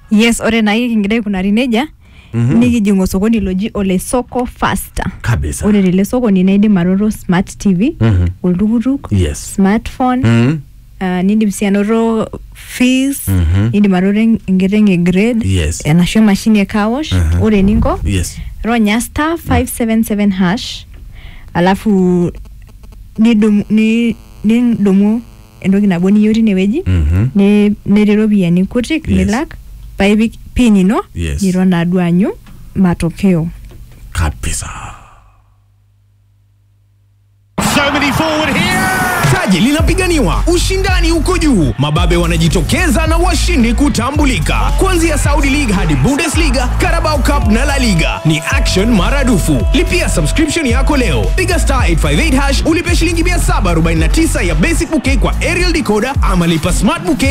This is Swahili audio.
yes ore naake kingira aikunari nejia nikijing osokoni loji ole soko faster kabisa ore tele sokoni naidim anoto smart tv Mhm. oltukutuk yes smartphone Mhm. uh, nindim sii anoto fees Mhm. nindim anoto en- enkiteng e grade Yes. enashu emashini e kawosh Mhm. ore eninko yes ronya star 577 hash alafu nidumu ni- nidumu entoki nabo niyieu tinewueji Mhm. ni- netii iropiyiani kutik Yes. nilak paipik pin ino Yes. niton naaduo aanyu matokeo kabisa So many forward here. taji linapiganiwa ushindani uko juu mababe wanajitokeza na washindi kutambulika kuanzia saudi league hadi bundesliga carabao cup na la liga ni action maradufu lipia subscription yako leo piga star 858 hash ulipe shilingi 749 ya basic bouquet kwa aerial decoder ama lipa smart bouquet